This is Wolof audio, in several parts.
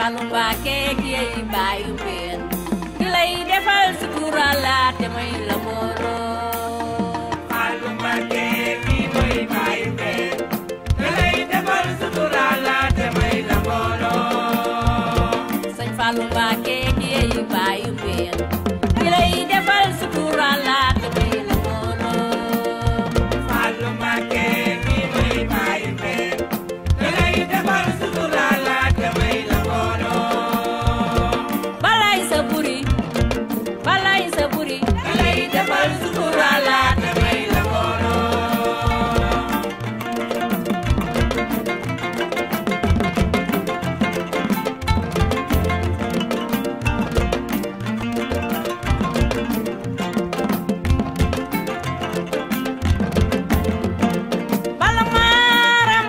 Fallou Mbacké ki yey baayu mbeen ki lay defal sutura la te may la mbooloo Fallou Mbacké kii mooy baayu mbeen ki lay defal sutura la te may la mbooloo sëñ Fallou Mbacké ki yey baayu mbeen ki lay defal sutura la te may la mbooloo Fallou Mbacké kii mooy baayu mbeen ki lay defal sutura la te may la mbooloo balay sa buri balay sa buri ki lay defal sutura la te may la mbooloo bala maaram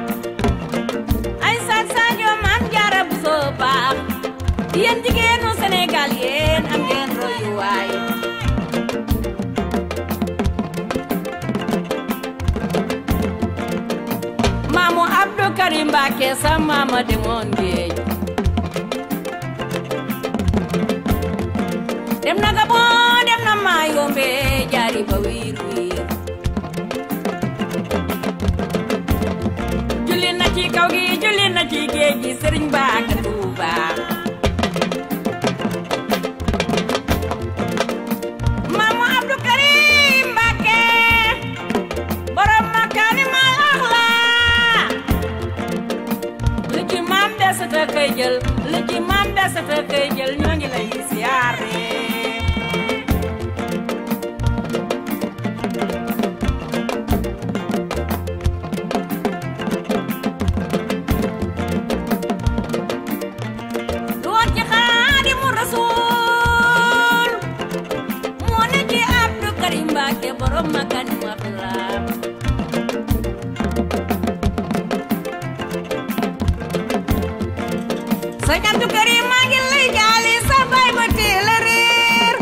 ay saat Sadio maam jaara bu soo baax yéen jigéenu Sénégal yéen am ngeen royuwaay maamu Abdou Karim Mbacké sa maama demoon géej dem na Gabon dem na Mayombe jaari ba wiir wiir julli na ci kaw gi julli na ci géej gi sëriñ ba ak Tuuba maamu Abdou Karim Mbacké borom makaarimal axlaa lu ci maam desata koy jël lu ci maam desata koy jël ñoo ngi lay siyaare lu woon ci Xaadimu Rasuul moo ne ci Abdou Karim Mbacké borom makaarimal axlaa sëñ Abdou Karim maa ngi lay jaali sa baay ba teel a réer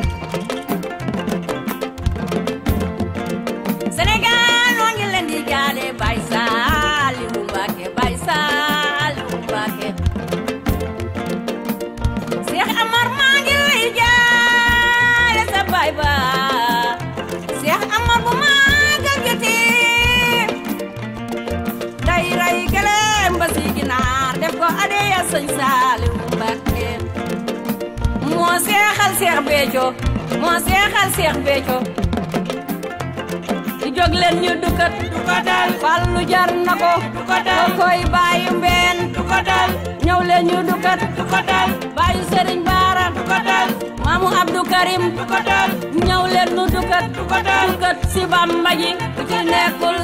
Sénégal noo ngi leen di jaale Baye Saliou Mbacké Baye Saliou Mbacké Cheikh Amar maa ngi lay jaale sa baay ba Cheikh Amar bu maagal jotee day ray gëlëm ba si ginaar def ko adeya sëñ Saaliw Mbàkke moo seexal Seex Béthio moo seexal Seex Béthio di jóg leen ñu dukkat du ko dal Fallu jar na ko du ko dal koy bàyyi mbeen du ko dal ñëw leen ñu dukkat du ko dal bàyyi Sëriñ Baara du ko dal maamu Abdou Karim du ko dal ñëw leen ñu dukkat du ko dal dukkat si Bamba ji ku ci nekkul